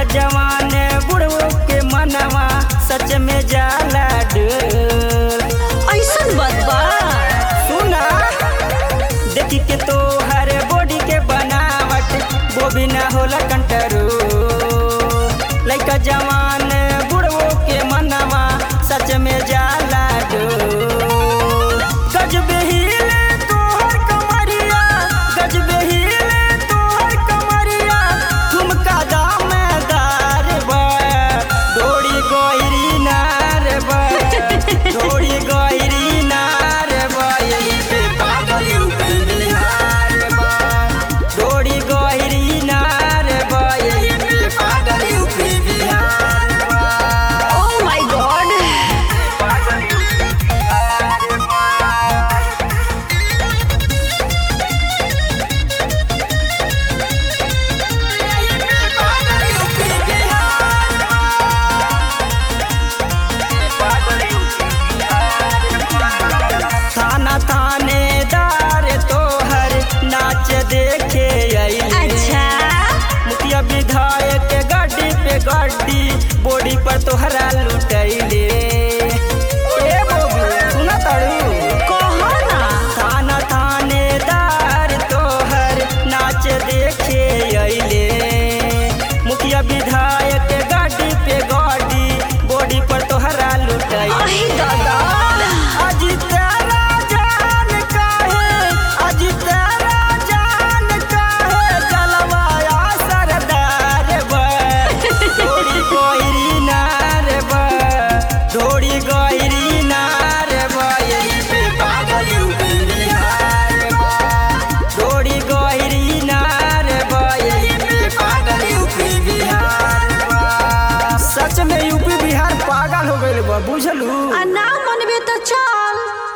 जवान बुढ़ो के मनवा सच में जाला डोल ऐसन बात बा सुना देखी के तो हर बॉडी के बनावट वो भी ना होला कंट्रोल लइका जवान बुढ़ो के मनवा सच में जाला डोल गजबे हिले तोहर कमरिया गजबे हिले तोहर कमरिया ठुमका दामेदार बा डोरी गइरी नार बा डोरी गइरी नार बा यही पे पागल यूपी बिहार बा डोरी गइरी नार बा यही पे पागल यूपी बिहार बा ओह माय गॉड पागल यूपी बिहार बा थाना थानेदार तोहर नाच देखे अइले अच्छा मुखिया विधायक के गाड़ी पे गाड़ी बॉडी पर तोहरा लुटैले ए बोबू सुना तारू कहो ना थाना थानेदार तोहर नाच देखे अइले मुखिया विधायक के गाड़ी पे गाड़ी बॉडी पर तोहरा लुटैले अहि दादा अज तेरा जान काहे अज तेरा जान काहे जलवाया सरदार बा डोरी गइरी नार बा डोरी गइरी नार बा यही पे पागल यूपी बिहार बा डोरी गइरी नार बा यही पे पागल यूपी बिहार बा सच में यूपी बिहार पागल हो गइल बा बुझलू आ ना मनबे तो चल